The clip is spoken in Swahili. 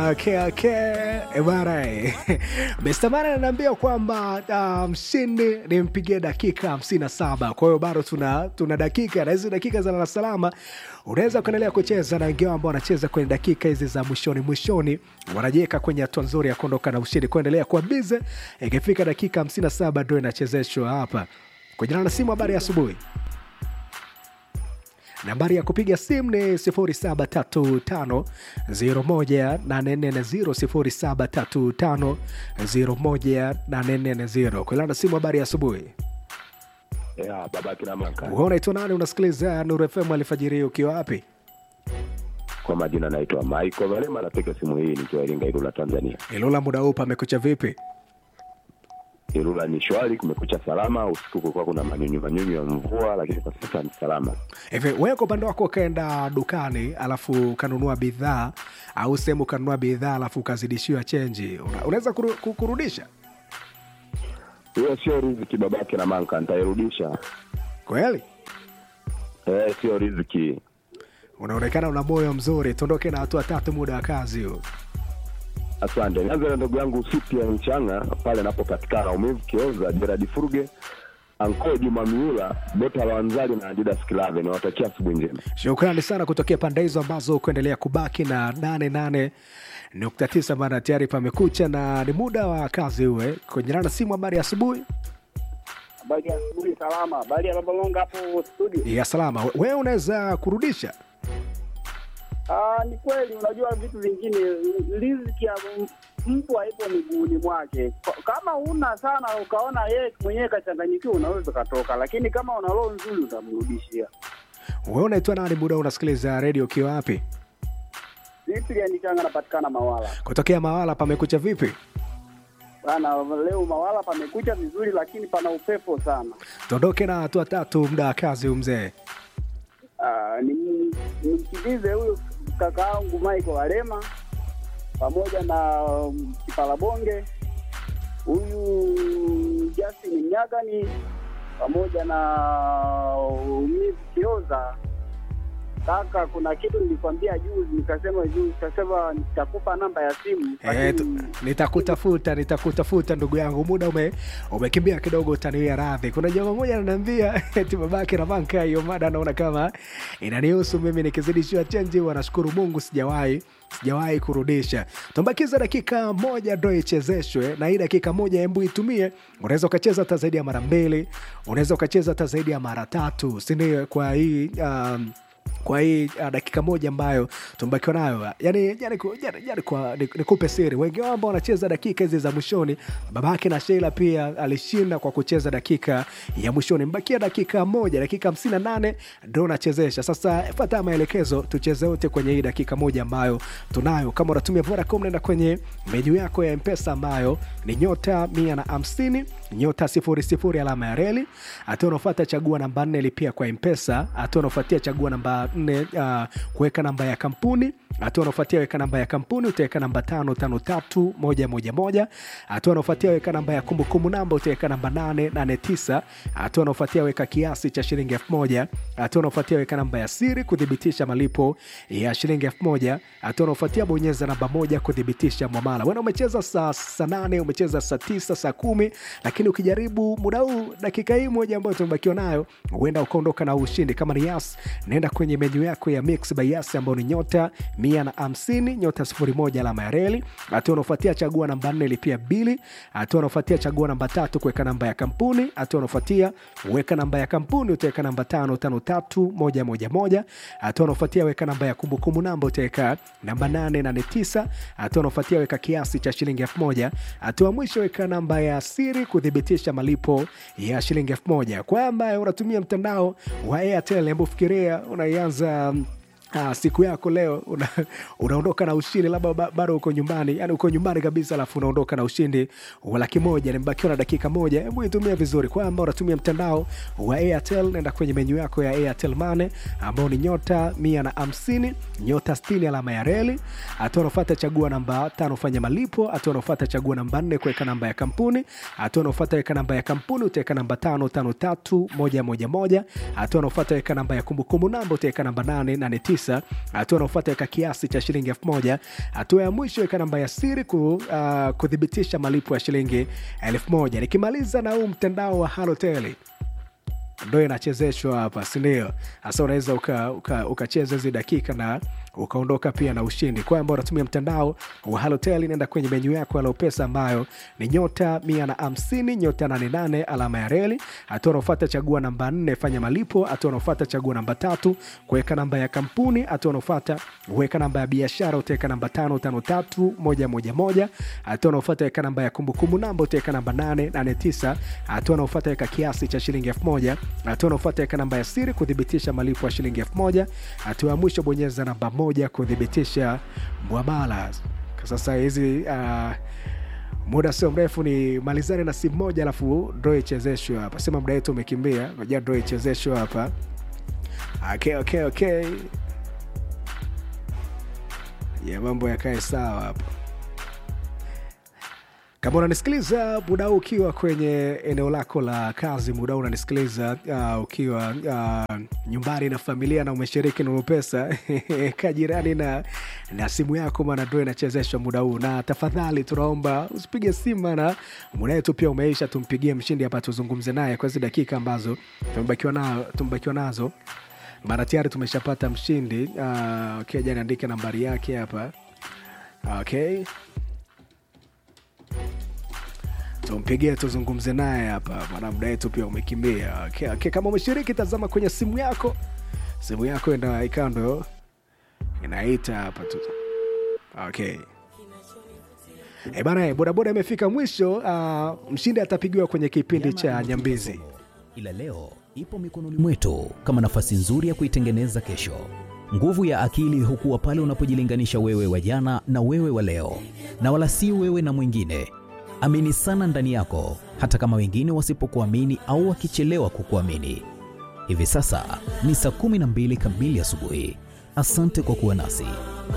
Okay, okay. Ebara Mr. Mara ananiambia kwamba uh, mshindi nimpigie dakika 57. Kwa hiyo bado tuna, tuna dakika na hizi dakika za lala salama unaweza kuendelea kucheza na wengine ambao wanacheza kwenye dakika hizi za mwishoni mwishoni, wanajiweka kwenye hatua nzuri ya kuondoka na ushindi, kuendelea kuwa bize. Ikifika dakika 57 ndio inachezeshwa hapa kujana na simu. Habari ya asubuhi. Nambari ya kupiga simu ni 0735018440 0735018440. Kulana simu. Habari ya asubuhi. Ya, baba kina maka. Wewe unaitwa nani? Unasikiliza Nuru FM alfajiri ukiwa wapi? Kwa majina naitwa Michael Valema, napiga simu hii nikiwa Iringa, Ilula, Tanzania. Ilula, muda huu pamekucha vipi? Ilula ni shwari, kumekucha salama. Usiku kulikuwa kuna manyunyu manyunyu ya mvua, lakini kwa sasa ni salama. Hivi wewe kwa upande wako ukaenda dukani alafu ukanunua bidhaa au sehemu ukanunua bidhaa alafu ukazidishiwa chenji, una- unaweza kuru, ku- kurudisha Hiyo sio riziki babake na manka, nitairudisha. kweli? Eh, sio riziki. Unaonekana una moyo mzuri. Tuondoke na hatua tatu, muda wa kazi huu. Asante. Nianze na ndugu yangu Sipi ya Mchanga pale napopatikana umivu Kioza, Gerard Furuge, Anko Juma Miula, Bota Lawanzali na Adidas Kilave. Niwatakia asubuhi njema. Shukrani sana kutokea pande hizo ambazo kuendelea kubaki na 88 nukta tisa maana tayari pamekucha na ni muda wa kazi uwe kwenye rana simu. Habari ya asubuhi Habari ya asubuhi, salama. Habari ya Babalonga hapo studio. ya salama. We- Wewe unaweza kurudisha Ah, ni kweli, unajua vitu vingine, riziki ya m- mtu haipo miguuni mwake. Ka- Kama una sana ukaona yeye mwenyewe kachanganyikiwa, unaweza ukatoka, lakini kama una roho nzuri utamrudishia. wewe unaitwa nani? Muda unasikiliza redio ukiwa wapi? Vipi ya nichanga napatikana Mawala Kutokea Mawala, pamekucha vipi? bana. Leo Mawala pamekucha vizuri, lakini pana upepo sana. Tuondoke na hatua tatu, muda wa kazi huu mzee. Ah, ni- nimkimbize huyu kaka yangu Michael Walema pamoja na um, Kipalabonge huyu Justin Mnyagani pamoja na Umivu Kioza. Kaka, kuna kitu nilikwambia juzi, nikasema juzi, nikasema nitakupa namba ya simu Eh, tu- lakini nitakutafuta nitakutafuta ndugu yangu, muda ume umekimbia kidogo, utaniwia radhi. Kuna jamaa moja ananiambia eti babake na banka, hiyo mada naona kama inanihusu mimi, nikizidishiwa chenji wanashukuru Mungu sijawahi sijawahi kurudisha. Tumbakiza dakika moja ndo ichezeshwe, na hii dakika moja embu itumie. Unaweza ukacheza hata zaidi ya mara mbili, unaweza ukacheza hata zaidi ya mara tatu, sindio? Kwa hii um, kwa hii uh, dakika moja ambayo tumebakiwa nayo yani, yani, ku- yani, yani kwa ni- nikupe siri, wengi wao ambao wanacheza dakika hizi za mwishoni, babake na Sheila pia alishinda kwa kucheza dakika ya mwishoni. Mbakia dakika moja, dakika hamsini na nane ndo unachezesha sasa. Fuata maelekezo, tucheze wote kwenye hii dakika moja ambayo tunayo. Kama unatumia Vodacom, nenda kwenye menyu yako ya Mpesa ambayo ni nyota mia na hamsini nyota sifuri sifuri alama ya reli. Hatua unaofuata chagua namba nne lipia kwa Mpesa. Hatua unaofuatia chagua namba nne uh, kuweka namba ya kampuni. Hatua unaofuatia weka namba ya kampuni, utaweka namba tano tano tatu moja moja moja. Hatua unaofuatia weka namba ya kumbukumbu namba, utaweka namba nane nane tisa. Hatua unaofuatia weka kiasi cha shilingi elfu moja. Hatua unaofuatia weka namba ya siri kuthibitisha malipo ya shilingi elfu moja. Hatua unaofuatia bonyeza namba moja kuthibitisha mwamala. Wena umecheza saa saa nane umecheza saa tisa saa kumi lakini ukijaribu muda huu dakika hii moja ambayo tumebakiwa nayo huenda ukaondoka na ushindi. Kama ni Yas, naenda kwenye menyu yako ya Mix by Yas ambayo ni nyota mia na hamsini nyota sifuri moja alama ya reli. Hatua unaofuatia chagua namba nne lipia bili. Hatua unaofuatia chagua namba tatu kuweka namba ya kampuni. Hatua unaofuatia weka namba ya kampuni, utaweka namba tano tano tatu moja moja moja. Hatua unaofuatia weka namba ya kumbukumbu namba, utaweka namba nane nane tisa. Hatua unaofuatia weka kiasi cha shilingi elfu moja. Hatua mwisho weka namba ya siri kuthibitisha malipo ya shilingi elfu moja. Kwa ambaye unatumia mtandao wa Airtel, hebu fikiria unaianza Ah, siku yako leo una, unaondoka na ushindi labda ba- bado uko nyumbani yani uko nyumbani kabisa alafu unaondoka na ushindi wa laki moja nimebakiwa na dakika moja hebu itumia vizuri kwa ambao unatumia mtandao wa airtel nenda kwenye menyu yako ya airtel mane ambao ni nyota mia na hamsini nyota stini alama ya reli hatua unaofata chagua namba tano fanya malipo hatua unaofata chagua namba nne kuweka namba ya kampuni hatua unaofata weka namba ya kampuni utaweka namba tano tano tatu moja moja moja hatua unaofata weka namba ya kumbukumbu namba utaweka namba nane nane tisa tisa. Hatua inayofuata weka kiasi cha shilingi elfu moja. Hatua ya mwisho weka namba ya siri ku, uh, kuthibitisha malipo ya shilingi elfu moja. Nikimaliza na huu mtandao wa Halotel ndo inachezeshwa hapa, sindio? Hasa unaweza ukacheza uka, uka hizi dakika na ukaondoka pia na ushindi. Kwa ambao unatumia mtandao wa Halotel, nenda kwenye menyu yako ya Lopesa ambayo ni nyota mia na hamsini nyota nane nane alama ya reli. Hatua unaofuata chagua namba nne fanya malipo. Hatua unaofuata chagua namba tatu kuweka namba ya kampuni. Hatua unaofuata weka namba ya biashara, utaweka namba tano tano tatu moja moja moja. Hatua unaofuata weka namba ya kumbukumbu namba, utaweka namba nane nane tisa. Hatua unaofuata weka kiasi cha shilingi elfu moja. Hatua unaofuata weka namba ya siri kuthibitisha malipo ya shilingi elfu moja. Hatua ya mwisho bonyeza namba moja kuthibitisha mwamala. Sasa hizi uh, muda sio mrefu ni malizane na simu moja, alafu ndo ichezeshwe hapa. Sema muda wetu umekimbia, ngoja ndo ichezeshwe hapa. Okay, okay, okay. Ya mambo yakae sawa hapa. Kama unanisikiliza muda huu ukiwa kwenye eneo lako la kazi, muda huu unanisikiliza uh, ukiwa uh, nyumbani na familia na umeshiriki Nuru Pesa kajirani na, na simu yako, maana ndo inachezeshwa muda huu, na tafadhali tunaomba usipige simu, maana muda wetu pia umeisha. Tumpigie mshindi hapa, tuzungumze naye kwa hizi dakika ambazo tumebakiwa na, tumebakiwa nazo, maana tayari tumeshapata mshindi uh, okay, jani andike nambari yake hapa okay tumpigie tuzungumze naye hapa, maana muda wetu pia umekimbia. Okay, okay. Kama umeshiriki, tazama kwenye simu yako, simu yako enda ikawa ndo inaita hapa tu. Okay. E bana, bodaboda imefika mwisho. Uh, mshindi atapigiwa kwenye kipindi cha Nyambizi, ila leo ipo mikononi mwetu kama nafasi nzuri ya kuitengeneza kesho. Nguvu ya akili hukuwa pale unapojilinganisha wewe wa jana na wewe wa leo, na wala si wewe na mwingine. Amini sana ndani yako, hata kama wengine wasipokuamini au wakichelewa kukuamini. Hivi sasa ni saa 12 kamili asubuhi. Asante kwa kuwa nasi.